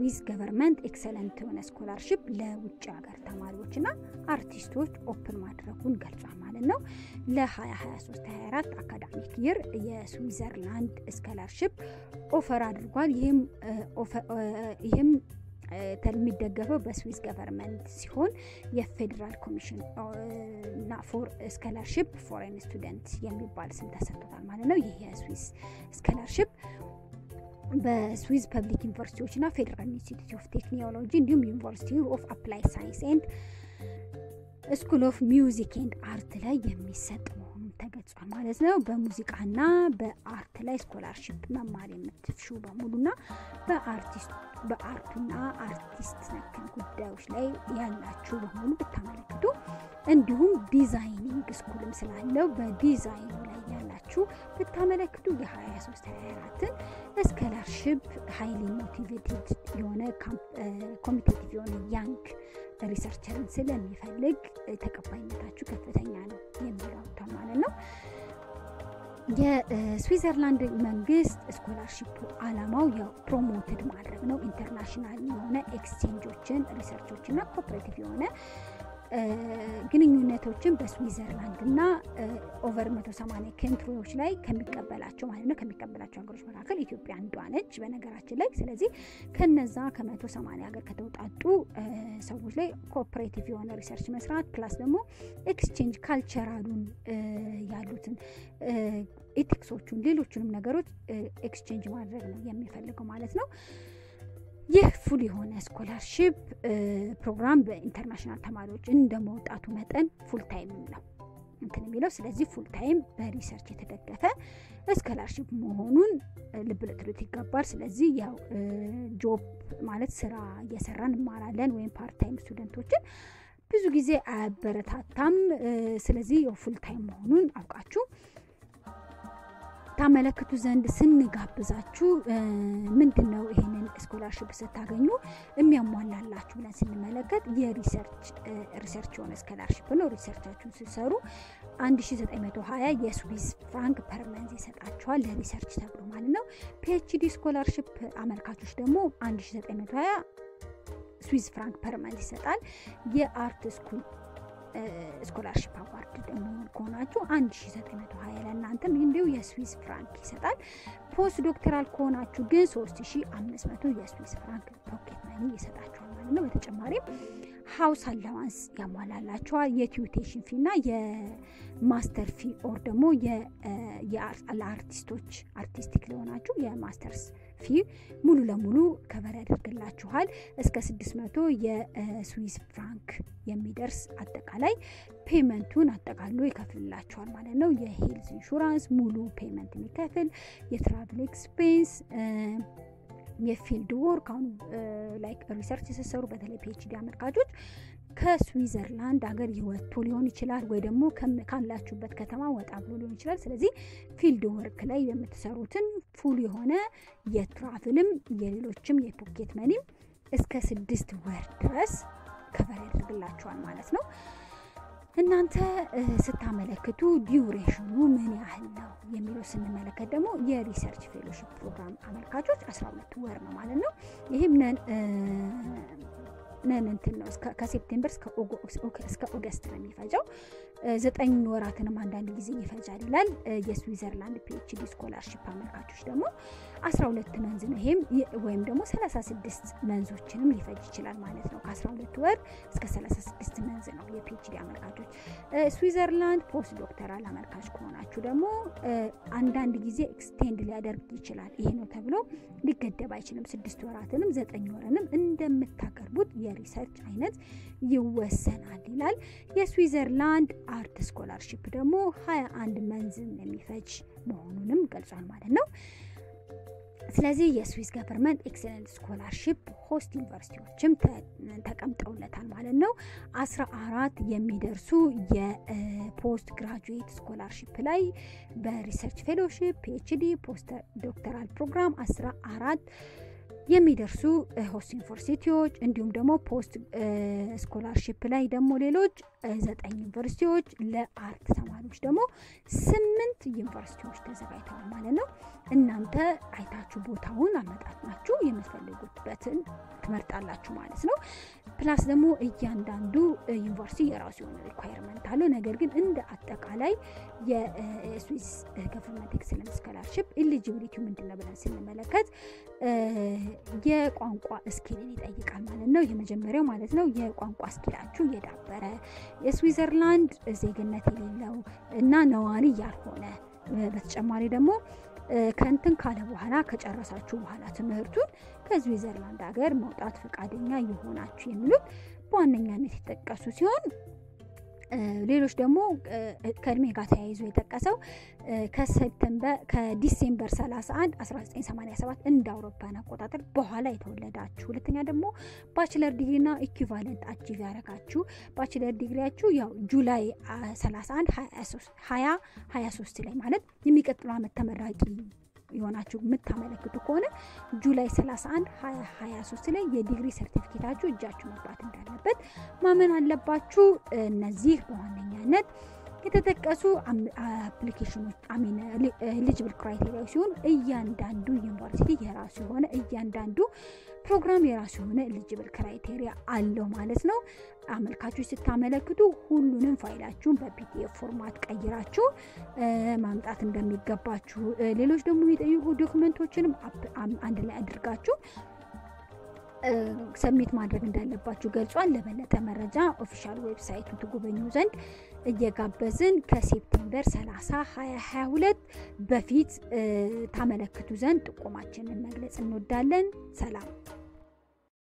የስዊስ ገቨርንመንት ኤክሰለንት የሆነ ስኮላርሽፕ ለውጭ ሀገር ተማሪዎችና አርቲስቶች ኦፕን ማድረጉን ገልጿል ማለት ነው። ለ2023/24 አካዳሚክ ይር የስዊዘርላንድ ስኮላርሽፕ ኦፈር አድርጓል። ይህም የሚደገፈው በስዊስ ገቨርንመንት ሲሆን የፌዴራል ኮሚሽን እና ፎር ስኮላርሽፕ ፎሬን ስቱደንት የሚባል ስም ተሰጥቶታል ማለት ነው። ይህ የስዊስ ስኮላርሽፕ በስዊዝ ፐብሊክ ዩኒቨርሲቲዎች እና ፌዴራል ኢንስቲትዩት ኦፍ ቴክኖሎጂ እንዲሁም ዩኒቨርሲቲ ኦፍ አፕላይ ሳይንስ ኤንድ ስኩል ኦፍ ሚውዚክ ኤንድ አርት ላይ የሚሰጥ መሆኑን ተገልጿል ማለት ነው። በሙዚቃና በአርት ላይ ስኮላርሽፕ መማር የምትሹ በሙሉና በአርቱና አርቲስት ነክ ጉዳዮች ላይ ያላችሁ በሙሉ ብታመለክቱ እንዲሁም ዲዛይኒንግ ስኩልም ስላለው በዲዛይኑ ላይ ያላችሁ ብታመለክቱ የ23 24ን ስኮላርሽፕ ሀይሊ ሞቲቬትድ የሆነ ኮሚቴቲቭ የሆነ ያንግ ሪሰርቸርን ስለሚፈልግ ተቀባይነታችሁ ከፍተኛ ነው የሚለው ማለት ነው። የስዊዘርላንድ መንግስት ስኮላርሺፑ አላማው ያው ፕሮሞትድ ማድረግ ነው። ኢንተርናሽናል የሆነ ኤክስቼንጆችን፣ ሪሰርቾችና ኮኦፕሬቲቭ የሆነ ግንኙነቶችን በስዊዘርላንድ እና ኦቨር 180 ካንትሪዎች ላይ ከሚቀበላቸው ማለት ነው ከሚቀበላቸው ሀገሮች መካከል ኢትዮጵያ አንዷ ነች በነገራችን ላይ። ስለዚህ ከነዛ ከ180 ሀገር ከተውጣጡ ሰዎች ላይ ኮኦፕሬቲቭ የሆነ ሪሰርች መስራት ፕላስ ደግሞ ኤክስቼንጅ ካልቸራሉን ያሉትን ኤቲክሶቹን ሌሎቹንም ነገሮች ኤክስቼንጅ ማድረግ ነው የሚፈልገው ማለት ነው። ይህ ፉል የሆነ ስኮላርሽፕ ፕሮግራም በኢንተርናሽናል ተማሪዎች እንደ መውጣቱ መጠን ፉል ታይም ነው እንትን የሚለው ስለዚህ ፉል ታይም በሪሰርች የተደገፈ ስኮላርሽፕ መሆኑን ልብ ልትሉት ይገባል። ስለዚህ ያው ጆብ ማለት ስራ እየሰራን እንማራለን ወይም ፓርት ታይም ስቱደንቶችን ብዙ ጊዜ አያበረታታም። ስለዚህ ያው ፉል ታይም መሆኑን አውቃችሁ ታመለክቱ ዘንድ ስንጋብዛችሁ ምንድን ነው ይህንን ስኮላርሽፕ ስታገኙ የሚያሟላላችሁ ብለን ስንመለከት የሪሰርች የሆነ ስኮላርሽፕ ነው። ሪሰርቻችሁን ስትሰሩ 1920 የስዊስ ፍራንክ ፐርመንዝ ይሰጣችኋል ለሪሰርች ተብሎ ማለት ነው። ፒኤችዲ ስኮላርሽፕ አመልካቾች ደግሞ 1920 ስዊስ ፍራንክ ፐርመንዝ ይሰጣል። የአርት ስኩል ስኮላርሽፕ አዋርድ ደግሞ ከሆናችሁ 1920 ለእናንተም እንዲሁ የስዊስ ፍራንክ ይሰጣል። ፖስት ዶክተራል ከሆናችሁ ግን 3500 የስዊስ ፍራንክ ፖኬት መኒ ይሰጣችኋል ማለት ነው። በተጨማሪም ሀውስ አላዋንስ ያሟላላችኋል። የቲዩቴሽን ፊ እና የማስተር ፊ ኦር ደግሞ ለአርቲስቶች አርቲስቲክ ለሆናችሁ የማስተርስ ፊ ሙሉ ለሙሉ ከበር ያደርግላችኋል። እስከ 600 የስዊስ ፍራንክ የሚደርስ አጠቃላይ ፔመንቱን አጠቃሎ ይከፍልላችኋል ማለት ነው። የሄልዝ ኢንሹራንስ ሙሉ ፔመንት የሚከፍል የትራቭል ኤክስፔንስ የፊልድ ወርክ አሁን ላይክ ሪሰርች የሰሰሩ በተለይ ፒኤችዲ አመልካቾች ከስዊዘርላንድ ሀገር ወጥቶ ሊሆን ይችላል ወይ ደግሞ ካላችሁበት ከተማ ወጣ ብሎ ሊሆን ይችላል። ስለዚህ ፊልድ ወርክ ላይ የምትሰሩትን ፉል የሆነ የትራቭልም የሌሎችም የፖኬት መኒም እስከ ስድስት ወር ድረስ ከበር ያደርግላችኋል ማለት ነው። እናንተ ስታመለክቱ ዲዩሬሽኑ ምን ያህል ነው የሚለው ስንመለከት ደግሞ የሪሰርች ፌሎሺፕ ፕሮግራም አመልካቾች 12 ወር ነው ማለት ነው። ይህም ነን ነን እንትን ነው ከሴፕቴምበር እስከ ኦገስት ነው የሚፈጀው። ዘጠኝ ወራትንም አንዳንድ ጊዜ ይፈጃል ይላል። የስዊዘርላንድ ፒኤችዲ ስኮላርሽፕ አመልካቾች ደግሞ 12 መንዝ ነው። ይሄም ወይም ደግሞ 36 መንዞችንም ሊፈጅ ይችላል ማለት ነው። ከ12 ወር እስከ 36 መንዝ ነው የፒኤችዲ አመልካቾች። ስዊዘርላንድ ፖስት ዶክተራል አመልካች ከሆናችሁ ደግሞ አንዳንድ ጊዜ ኤክስቴንድ ሊያደርግ ይችላል። ይሄ ነው ተብሎ ሊገደብ አይችልም። ስድስት ወራትንም ዘጠኝ ወርንም እንደምታቀርቡት የሪሰርች አይነት ይወሰናል ይላል። የስዊዘርላንድ አርት ስኮላርሽፕ ደግሞ 21 መንዝን የሚፈጅ መሆኑንም ገልጿል ማለት ነው። ስለዚህ የስዊስ ገቨርንመንት ኤክሰለንት ስኮላርሽፕ ሆስት ዩኒቨርሲቲዎችም ተቀምጠውለታል ማለት ነው። አስራ አራት የሚደርሱ የፖስት ግራጁዌት ስኮላርሽፕ ላይ በሪሰርች ፌሎሺፕ፣ ፒኤችዲ፣ ፖስት ዶክተራል ፕሮግራም አስራ አራት የሚደርሱ ሆስት ዩኒቨርሲቲዎች እንዲሁም ደግሞ ፖስት ስኮላርሽፕ ላይ ደግሞ ሌሎች ዘጠኝ ዩኒቨርሲቲዎች ለአርት ተማሪዎች ደግሞ ስምንት ዩኒቨርሲቲዎች ተዘጋጅተዋል ማለት ነው። እናንተ አይታችሁ ቦታውን አመጣጥናችሁ የምትፈልጉበትን ትመርጣላችሁ ማለት ነው። ፕላስ ደግሞ እያንዳንዱ ዩኒቨርሲቲ የራሱ የሆነ ሪኳየርመንት አለው። ነገር ግን እንደ አጠቃላይ የስዊስ ገቨርንመንት ኤክሰለንስ ስኮላርሽፕ ኤሊጂቢሊቲ ምንድን ነው ብለን ስንመለከት የቋንቋ ስኪልን ይጠይቃል ማለት ነው። የመጀመሪያው ማለት ነው የቋንቋ ስኪላችሁ የዳበረ የስዊዘርላንድ ዜግነት የሌለው እና ነዋሪ ያልሆነ በተጨማሪ ደግሞ ከንትን ካለ በኋላ ከጨረሳችሁ በኋላ ትምህርቱን ከስዊዘርላንድ ሀገር መውጣት ፈቃደኛ የሆናችሁ የሚሉት በዋነኛነት የጠቀሱ ሲሆን ሌሎች ደግሞ ከእድሜ ጋር ተያይዞ የጠቀሰው ከሴፕተምበር ከዲሴምበር 31 1987 እንደ አውሮፓውያን አቆጣጠር በኋላ የተወለዳችሁ፣ ሁለተኛ ደግሞ ባችለር ዲግሪና ኢኩቫለንት አቺቭ ያደረጋችሁ ባችለር ዲግሪያችሁ ያው ጁላይ 31 2023 ላይ ማለት የሚቀጥለው ዓመት ተመራቂ የሆናችሁ የምታመለክቱ ከሆነ ጁላይ 31 2023 ላይ የዲግሪ ሰርቲፊኬታችሁ እጃችሁ መግባት እንዳለበት ማመን አለባችሁ። እነዚህ በዋነኛነት የተጠቀሱ አፕሊኬሽኖች አሚን ኤሊጅብል ክራይቴሪያ ሲሆኑ እያንዳንዱ ዩኒቨርሲቲ የራሱ የሆነ እያንዳንዱ ፕሮግራም የራሱ የሆነ ኤሊጅብል ክራይቴሪያ አለው ማለት ነው። አመልካቾች ስታመለክቱ ሁሉንም ፋይላችሁን በፒዲኤፍ ፎርማት ቀይራችሁ ማምጣት እንደሚገባችሁ፣ ሌሎች ደግሞ የሚጠይቁ ዶክመንቶችንም አንድ ላይ አድርጋችሁ ሰሚት ማድረግ እንዳለባችሁ ገልጿል። ለበለጠ መረጃ ኦፊሻል ዌብሳይቱ ትጎበኙ ዘንድ እየጋበዝን ከሴፕቴምበር 30 2022 በፊት ታመለክቱ ዘንድ ጥቆማችንን መግለጽ እንወዳለን። ሰላም